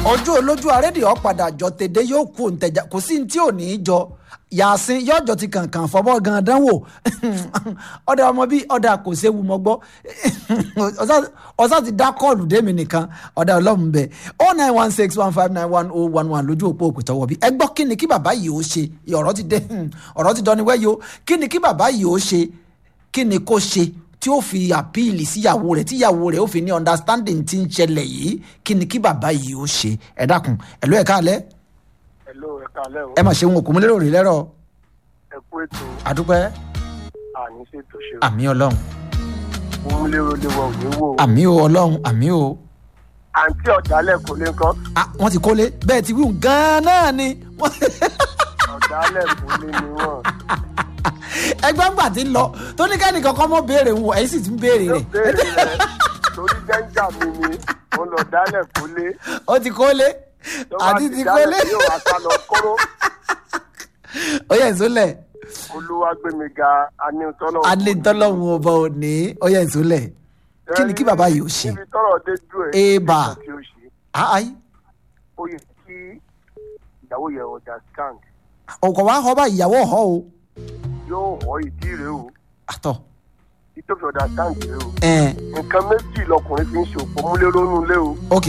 ojú olójú arédè ọ̀padà jọ tèdè yóò kú òǹtẹ̀jà kò sí ní tí ò ní í jọ yàsín yọjọ ti kàǹkàn fọbọ gan dánwò ọdẹ ọmọ bíi ọdẹ kò séwu mọ gbọ ọsà ti dá kọọlù dèmi nìkan ọdẹ ọlọrun bẹ oh nine one six one five nine one oh one one lójú òpó òkè tọwọ bí ẹ gbọ́ kí ni kí bàbá yìí ó ṣe ọ̀rọ̀ ti dé ọ̀rọ̀ ti dọ́ni wẹ́yìí o kí ni kí bàbá yìí ó ṣe kí ni kó ṣe tí ó fi àpíìlì síyàwó rẹ̀ tíyàwó rẹ̀ ó fi ní understanding tí ń ṣẹlẹ̀ yìí kí ni kí bàbá yìí ó ṣe ẹ dákun ẹ ló ẹ káalẹ́ Hello, ẹ káalẹ́ o. ẹ mà ṣeun òkú mi lérò rí lẹ́rọ̀ Ẹ kú ètò àdúpẹ́ àní ṣètò ṣe o. àmì ọlọ́run Mo mú lérò léwọ òní wò o. àmì o ọlọ́run àmì o Àǹtí ọ̀dálẹ̀ kò lè kọ́. Ah, wọ́n ti kólé bẹ́ẹ̀ ti wíwùn gan-an náà ni Ọ̀dálẹ̀ kò lè ní wọ̀n. ẹgbẹ́ ńgbà tí ń lọ tó ní kẹ́ni kankan mọ́ béèrè wọn ẹ̀yìn sì ti ń béèrè Yóò rẹ̀ béèrè rẹ̀ torí jẹ́ńjà mi ni mo lọ dálẹ̀ kò lé. ó ti kólé Tó bá àti ti dálẹ̀ kólé Yóò wá sá lọ kóró. ó yẹ ìsúnlẹ̀ Olúwa gbé mi ga anítọ́lọ́. alẹ́tọ́lọ́hún ọba òní ó yẹ ìsúnlẹ̀ kí ni kí bàbá yìí ó ṣe Níbi tọ́rọ̀ dé dúró ẹ̀. Eba. nǹkan tí ó ṣe. àáyí Ó yẹ kí ìyàwó yẹ ọjà stand. ọkọ̀ wa họ bá ìyàwó ọ̀họ́ o Yóò wọ́ ìdí rẹ̀ o. àtọ̀ Ìtòfin ọjà stand rẹ̀ o. ẹ̀ nǹkan méjì lọkùnrin fi ń ṣe òpó múlẹ́rọ́ nù lé o ok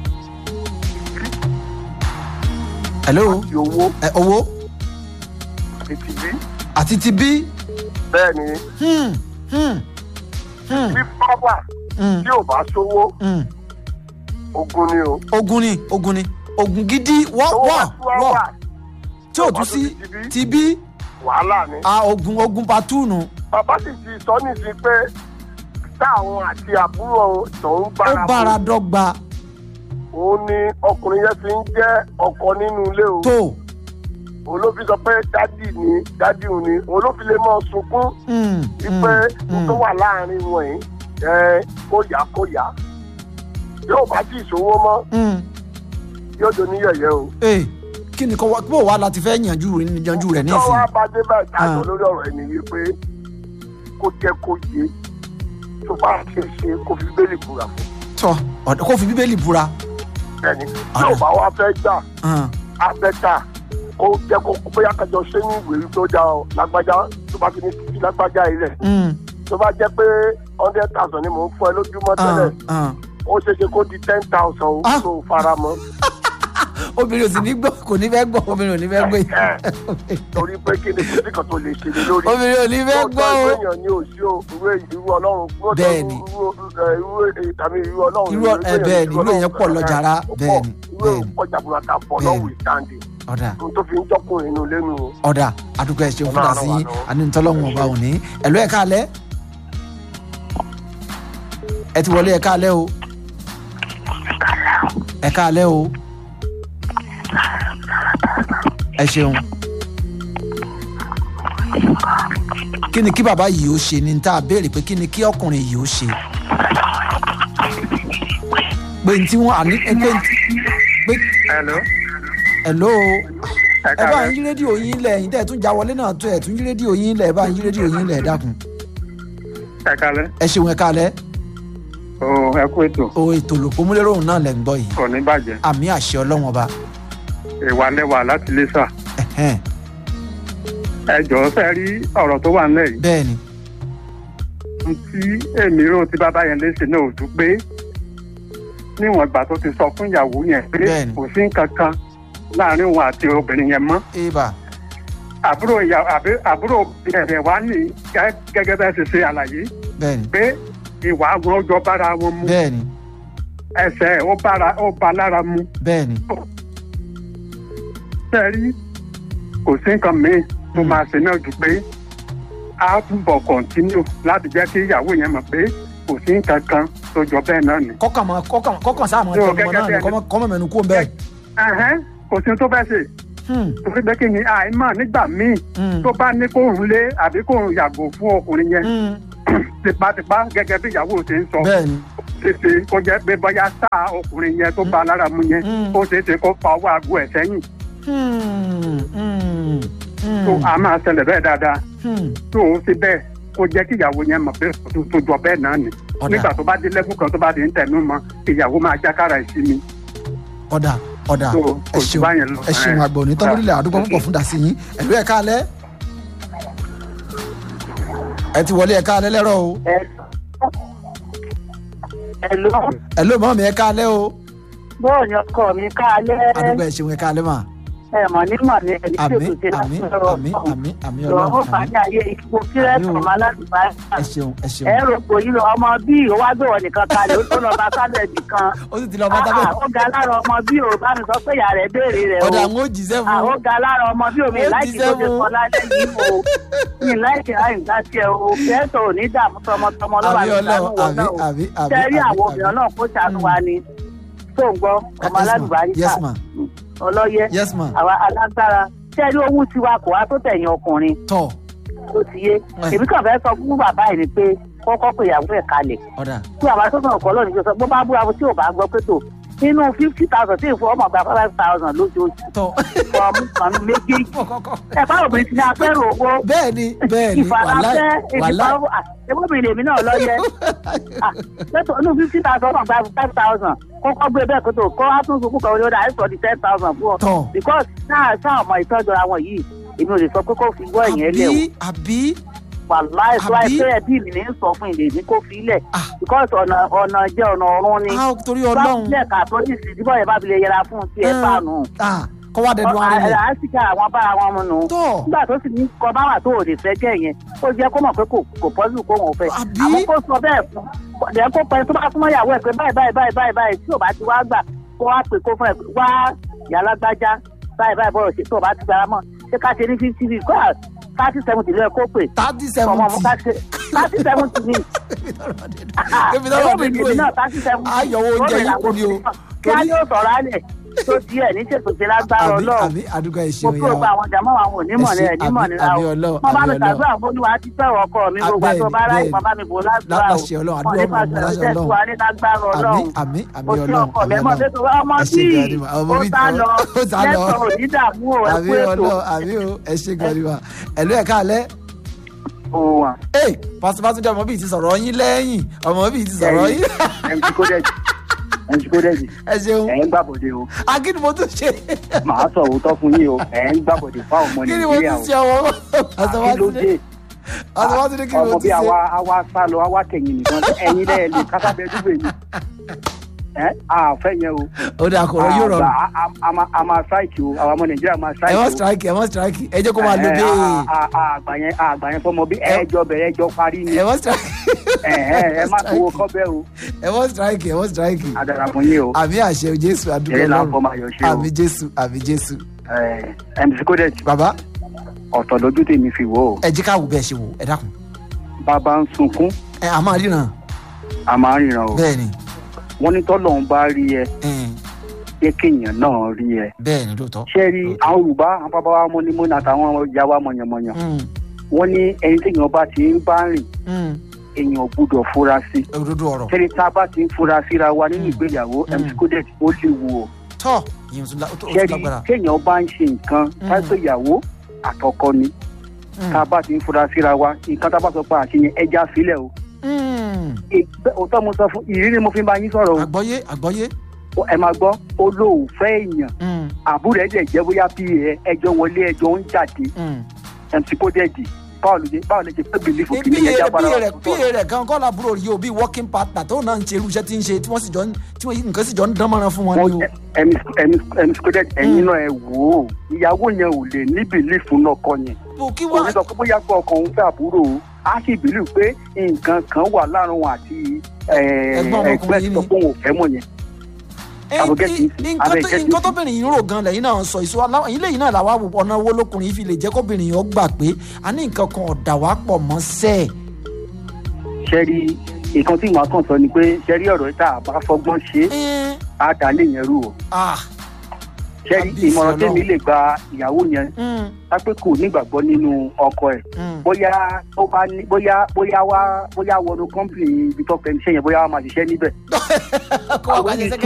hello ti owó ẹ owó ètì bí àti ti bí bẹ́ẹ̀ ni hmm, hmm, hmm, bí pápá hmm, tí ò bá sówó hmm. ogun ni o ogun ni ogun ni ogun gidi wọ́ owó wọ́ bá tú wá wọ́ wà tí ò tún sí ti bí wàhálà ni a ogun ogun patúùnù bàbá sì ti sọ nísìnyí pé táwọn àti àbúrò tòun ó bára bára mu dọ́gba òun ni ọkùnrin yẹn fi ń jẹ́ ọkọ nínú ilé o tó òun ló fi sọ pé dádì ni dádì òun ni òun ló fi lè mọ sunkún hmm, wípé hmm, tó wà láàrin wọn yìí ẹ kó yá kó yá yóò bá tí ìṣòwò mọ́ hmm. yóò do ní yẹ̀yẹ́ o. ee kí ni kò wá bó wàá láti fẹ́ yanjú yanjú rẹ̀ tó nísìnyí wá bá dé báyìí Ah. dájọ́ lórí ọ̀rọ̀ ẹni yìí pé kó jẹ́ kó yé tó bá ṣe ṣe kó fi bẹ́ẹ̀lì búra fún tọ ọ̀dọ̀ kó fi bíbélì búra ẹni tí ò bá wá fẹ́ gbà hàn, abẹ́ta kó jẹ́ kó bóyá kájọ ṣé ní ìwé tó já ọ lágbájá tó bá ti ní títí lágbájá yìí rẹ̀ hmm, tó bá jẹ́ pé hundred thousand ni mò ń fún ẹ lójúmọ́ tẹ́lẹ̀ hàn, hàn. ó ṣeé ṣe kó di ten thousand o Ah. tó fara mọ́. obìnrin ò sì ní gbọ́ kò ní fẹ́ gbọ́ obìnrin ò ní fẹ́ gbé torí pé kí ni kò sí kan tó lè ṣe lé lórí. obìnrin ò ní fẹ́ gbọ́ o lóòótọ́ èèyàn ni ò sí o irú irú ọlọ́run lóòótọ́ Bẹ́ẹ̀ni. irú irú tàbí irú ọlọ́run Irú ọ- ẹ, bẹ́ẹ̀ni, irú èèyàn pọ̀ lọ jàrá, bẹ́ẹ̀ni, irú bẹ́ẹ̀ni. èèyàn pọ̀ jàbúrata pọ̀ Bẹ́ẹ̀ni. lọ́wọ́ ìtàndì ọ̀dà ohun tó fi ń jọ́kùnrin inú lẹ́nu o. ọ̀dà àdúgbò ẹ̀ ṣe fún Ọlọ́run dàsí wà lọ́wọ́. anítọ́lọ́hún ọba òní ẹ̀lú ẹ̀ káalẹ́ ẹ ti wọlé ẹ̀ káalẹ́ o ẹ̀ káalẹ́ o ẹ ṣeun kí ni kí bàbá yìí ó ṣe ni tá a béèrè pé kí ni kí ọkùnrin yìí ó ṣe pé tí wọn àní pé pé hello. hello ẹ bá ń yí rédíò yín lẹ̀ ẹ̀yin tẹ́ ẹ̀ tún já wọlé náà tó ẹ̀ tún yí rédíò yín lẹ̀ ẹ bá ń yí rédíò yín lẹ̀ ẹ dákun ẹ kalẹ. ẹ ṣeun ẹ káalẹ́ o ẹ kú ètò o ètò olùpọ̀múlérò náà lẹ̀ ń gbọ́ yìí kò ní bàjẹ́ àmì àṣẹ ọlọ́wọ́n ọba ìwà lẹ́wà láti lè sà. ẹ̀hẹ́n, ẹ jọ̀ọ́ fẹ́ rí ọ̀rọ̀ tó wà nílẹ̀ yìí. bẹ́ẹ̀ ni ohun tí èmi rò tí bàbá yẹn léṣe náà ò dùn pé níwọ̀n ìgbà tó ti sọ fún ìyàwó yẹn pé Bẹ́ẹ̀ni. kò sí nǹkan kan láàrin òun àti obìnrin yẹn mọ́ eba àbúrò ìyá àbí àbúrò ẹ̀rẹ̀ wá ní gẹ́- gẹ́gẹ́ bẹ́ẹ̀ ṣe ṣe àlàyé bẹ́ẹ̀ ni pé ìwà wọn jọ bára wọn mu bẹ́ẹ̀ ni ẹsẹ̀ ó bára ó ba lára mu bẹ́ẹ̀ ni sẹ́rí kò sí nǹkan míì tó máa ṣe náà ju pé a túbọ̀ kọ̀ǹtínú láti jẹ́ kí ìyàwó yẹn mọ̀ pé kò sí nǹkan kan tó jọ bẹ́ẹ̀ náà ni. kọ́kàn mọ́ kọ́kàn kọ́kàn sáà mọ́ Yóò, tẹnumọ́ náà ni gẹ́gẹ́ bí kọ́mọ- kọ́mọ mẹ́nu kú bẹ́ẹ̀ Ẹ̀hẹ́n, kò sí ohun tó fẹ́ ṣe Hmm, torí pé kí ni àìmọ̀ nígbà míì hmm, tó bá ní kóhùn lé àbí kóhùn yàgò fún ọkùnrin yẹn hmm, tipátipá gẹ́gẹ́ bí ìyàwó ṣe ń sọ bẹ́ẹ̀ ni ṣeṣe kó jẹ́ pé bóyá sáà ọkùnrin yẹn tó bá lára mu yẹn Mm. ó ṣeéṣe kó fa ọwọ́ aago ẹ̀ sẹ́yìn Hmm, hmm, hmm, tó a máa ṣẹlẹ̀ bẹ́ẹ̀ dáadáa hmm. tó o ṣe bẹ́ẹ̀ kó jẹ́ kí ìyàwó yẹn mọ̀ pé tó tó jọ bẹ́ẹ̀ náà ni Ọ̀dà. nígbà tó bá dé lẹ́kùn kan tó bá dé ń tẹnu mọ́ ìyàwó máa jákàrà ìsinmi ọ̀dà ọ̀dà So, ẹ kò sí ṣeun báyẹn lọ. ẹ ṣeun àgbọ̀ ní tán lórílẹ̀ àdúgbò púpọ̀ fún dàsí yín ẹ̀lú ẹ̀ka alẹ́ ẹ ti wọlé ẹ̀ka alẹ́ lẹ́rọ̀ o Hello. ẹ̀lú mọ́ mi ẹ̀ka alẹ́ o bọ́ọ̀ ni ọkọ mi káalẹ́ àdúgbò ẹ ṣeun ẹ̀ka alẹ́ mà ẹ mọ̀ ní mọ̀ ní ẹni tí àmì òkú ṣe àmì láti ọ̀rọ̀ àmì àmì àmì lọ́wọ́ ọlọ́run bá àmì ní ayé ipò kírẹ́tì Àmì o. ọmọ aládùúgbò ẹ ṣeun ẹ ṣeun ẹ rò pé yìí lọ ọmọ bí ó wá gbé wọn nìkan kalẹ̀ ó tó lọ bá sábẹ́ẹ̀dì kan ó sì ti lọ bá tábẹ́ Ah, ó ga lára ọmọ bí ò bá mi sọ pé ìyá rẹ̀ béèrè rẹ̀ ọ̀dà o àwọn ò jíṣẹ́ Ah, fún ó ga lára ọmọ bí omi Ó láìkí jíṣẹ́ tó ṣe fún. sọ lálẹ́ yìí o mi láìkí àyìnká tiẹ̀ o kẹ́tọ̀ ò ní dààmú tọmọtọmọ lọ́wọ́ àmì àti ìdánù ọlọ́run wọn àmì náà o àmì àmì tẹ́rí àwọn àmì obìnrin náà kó ṣàánú wa ni tó ń gbọ́ ọmọ Yes, ma. aládùúgbò yes ma ọlọ́yẹ yes ma àwa alágbára tẹ́rí owó tiwa kò wá tó tẹ̀yìn ọkùnrin tọ̀ tó ti yé Ẹ̀. èmi kàn fẹ́ sọ fún bàbá yìí ni pé kọ́kọ́ pé ìyàwó ẹ̀ kalẹ̀ ọ̀dà tí bàbá tó sọ̀rọ̀ kọ́ lónìí tó sọ bó bá búra tí ò bá gbọ́ pé tó nínú fifty thousand tí ìfowó ọmọ gba five thousand lójoojú tọ̀ fún ọmú kan méjèèjì kọ́kọ́ ẹ bá obìnrin ti ní apẹ́rù owó bẹ́ẹ̀ ni bẹ́ẹ̀ ni wàláì ìfarafẹ́ wàláì ìfarafẹ́ ẹgbẹ́bìnrin lèmi náà lọ́yẹ lẹ́tọ̀ inú fifty thousand ọmọ gba five thousand kọ́kọ́ gbé bẹ́ẹ̀ kó tó kọ́ á tún sunkún kan ó dà àìsàn di ten thousand fún ọ tọ̀ because náà sáà ọmọ ìtọ́jú àwọn yìí èmi ò lè sọ pé kó fi wọ́ ẹ̀yìn ẹlẹ́ o àbí àbí wàláì tó Àbí? àìpé ẹbí mi ní sọ fún ìlè ní kó fi ilẹ̀ Ah. because ọ̀nà ọ̀nà jẹ́ ọ̀nà ọ̀run ni a torí ọlọ́run báwo ká tó ní ìsìn díbọ̀ yẹn bá fi lè yẹra fún un tí ẹ bá nù. Ah, kọ́ wá dẹnu ara rẹ̀ àásìkà àwọn bára wọn mu nù. tọ̀ nígbà tó sì ní kọ bá wà tó ò lè fẹ́ jẹ́ yẹn ó jẹ́ kó mọ̀ pé kò kò pọ́sù kó wọn fẹ́. Àbí? àmọ́ kó sọ bẹ́ẹ̀ fún ọ̀dẹ̀ kó pẹ́ tó bá súnmọ́ ìyàwó ẹ̀ pé báyìí báyìí báyìí báyìí báyìí tí ò bá ti wá gbà kó wá pè kó fún ẹ pé wá yàrá gbájá báyìí báyìí bọ́rọ̀ ṣe tó o bá ti gbára mọ́ ṣé ká ṣe ní fifty bíi kó thirty seventy lóye kó pè thirty ọmọ ọmọ ká seventy ṣe thirty seventy ni Èmi náà wà ẹ̀rọ mi nínú nìyí èyí. náà thirty seventy Ayọ̀wò oúnjẹ yìí kù ni o. kí á yóò sọ̀rọ̀ alẹ̀ tó tiẹ̀ ní ṣètò ṣe lágbára àbí ọlọ́run àbí àdúgbò ẹ̀ mo ṣeun kó ìyá gba wa àwọn jàmọ́ àwọn onímọ̀ Ẹ ní ṣé, ẹ̀nímọ̀ àbí- níra àbí o Ọlọ́run, wọ́n bá àbí mi Ọlọ́run. ṣàdúrà fólúwa ti fẹ́ràn ọkọ mi gbogbo àti ọba ara bẹ́ẹ̀ni, ìpamọ́ bá mi bò lágbára o láṣẹ Ọlọ́run, àdúrà wọ́n ní ọmọ ọmọ pàṣẹ láṣẹ ọ̀sẹ̀ tí Ọlọ́run. wà ní lágbára àmì ọlọ́run àmì àmì o sí ọlọ́run ọkọ àmì mẹ́mọ́ ọlọ́run tó ọmọ Ẹ ṣé bíi gan ni ma, ọmọ ó bíi- sá lọ ó sá lọ. lẹ́tọ̀ òní dààmú o ẹ àmì kú ètò ọlọ́run àmì o ẹ ṣe gan ni wa ẹ̀lú ẹ̀ka alẹ́ ó wà ee pásítọ̀ pásítọ̀ ọmọ bíi ti sọ̀rọ̀ yín lẹ́yìn ọmọ bíi ti sọ̀rọ̀ yín mc kódẹ́jì mc kódẹ́jì ẹ ṣeun ẹ̀ ń gbàbọ̀dé o akíni mo tún ṣe màá sọ òótọ́ fún yín o ẹ̀ ń gbàbọ̀dé fáwọn ọmọ kí ni mo nàìjíríà tún o ṣe ọmọ pásítọ̀ kí ló pásítọ̀ dé pásítọ̀ pásítọ̀ kí ni mo ọmọ tún bí ṣe àwa àwa sá lọ àwa kẹyìn nìkan ẹ̀yin lẹ́ẹ̀ lè kásábẹ́ dúgbò yìí ẹ̀ àfẹ́ yẹn o ó dà kọ̀rọ̀ yóò rọrùn a- a- a máa- a máa ṣáìkì o àwọn ọmọ nàìjíríà máa ẹ ṣáìkì wọ́n o strike ẹ wọ́n strike ẹ jẹ́ kó máa lo Ẹ, bẹ́ẹ̀ a- a- a- àgbà yẹn àgbà yẹn fọmọ bí ẹjọ bẹ̀rẹ̀ ẹjọ parí ni ẹ wọ́n strike ẹ ẹ ẹ má gbowó kọ́bẹ́ o ẹ wọ́n strike ẹ wọ́n strike àdàrà fún yín o àmì àṣẹ jésù àdúgbò Eré là ń ọlọ́run fọmọ ayọ̀ ṣe o. àmì jésù àmì jésù ẹ mc kódẹ́jì bàbá ọ̀tọ̀ lójú tèmi fi wò ó ẹ jẹ́ ká wò bẹ́ẹ̀ ṣe wò ẹ dákun bàbá ń sunkún ẹ à máa ríran a máa ń ríran o bẹ́ẹ̀ ni wọ́n ní tọ́lọ́run bá rí ẹ ẹn, jẹ́ kéèyàn náà rí ẹ bẹ́ẹ̀ ni lóòótọ́ ṣé rí àwọn yorùbá àwọn bàbá wa mọ́nímọ́ní àtàwọn ìyá wa mọ̀yànmọ̀yàn Mm, wọ́n ní ẹni téèyàn bá ti ń bá rìn mm, èèyàn gbúdọ̀ fura sí òdodo ọ̀rọ̀ ṣẹ́ni tá a bá ti ń fura síra wa nínú ìgbéyàwó Mm. mc kódẹ́jì ó léwu o tọ́ ìyẹn tún lá- ó tún ó tún ṣẹ́ni lágbára téèyàn bá ń ṣe nǹkan Mm. táìpé ìyàwó àtọkọ ni Mm, tá a bá ti ń fura síra wa nǹkan tá a bá sọ pé àṣeyẹn ẹja sílẹ̀ o mm, Ìgbẹ́- òótọ́ mo sọ fún ìrírí mo fi ń bá yín sọ̀rọ̀ àgbọ́yé àgbọ́yé o ẹ máa gbọ́ olóòfẹ́ èèyàn Mm, àbúrò ẹ̀ dẹ̀ jẹ́ bóyá pa ẹ ẹjọ́ wọlé ẹjọ́ ń jáde mm. mc kódẹ́jì báwo ló ṣe báwo ló ṣe pé bìlífù kí bí ni ẹja bára rẹ̀ wọn bí rẹ̀ kan kọ́ làbúrò yìí o bí working partner tó náà ń ṣe irú iṣẹ́ tí ń ṣe tí wọ́n sì jọ ń tí wọ́n nǹkan sì jọ ń dán mọ́ran fún wọn ni o. mc kódẹ́jì ẹ̀yin náà ẹ wò ó ìyàwó yẹn ò lè ní bìlífù náà kọ yẹn o kí kò ní wọ́n sọ pé bóyá pé ọkàn òun fẹ́ àbúrò o á sì bìlífù pé nǹkan kan wà láàrin òun àti Ẹ̀gbọ́n ọmọkùnrin yìí ni. ẹgbẹ́ tó òun ò fẹ́ mọ̀ yẹn àbúgẹ́ kì í sí, nǹkan abẹ́ tó- ìjẹ́ kì í nǹkan sí. tóbìnrin yìí ń rò gan lẹ́yìn náà sọ ìṣó aláwọ̀ yìí lẹ́yìn náà làwa wò ọ̀nà owó lókùnrin yìí fi lè jẹ́ kóbìnrin yìí ó gbà pé a ní nǹkan kan ọ̀dà wá pọ̀ mọ́ sẹ́ẹ̀. ṣẹ́rí nǹkan tí màá kàn sọ ni pé ṣẹ́rí ọ̀rọ̀ tá a bá fọgbọ́n ṣe é Ẹ́n, á dá lé yẹn rú o ah, ṣẹ́rí Kábíyèsí ìmọ̀ràn Ọlọ́run. tèmi lè gba ìyàwó yẹn mm, lápẹ́ kò nígbàgbọ́ nínú ọkọ ẹ̀ mm. bóyá ó bá ní bóyá bóyá wá bóyá wọnú kọ́ńpìnì ibi tó fẹ́ iṣẹ́ yẹn bóyá wá máa ṣiṣẹ́ níbẹ̀ kó wá wá ṣe sẹ́kẹ̀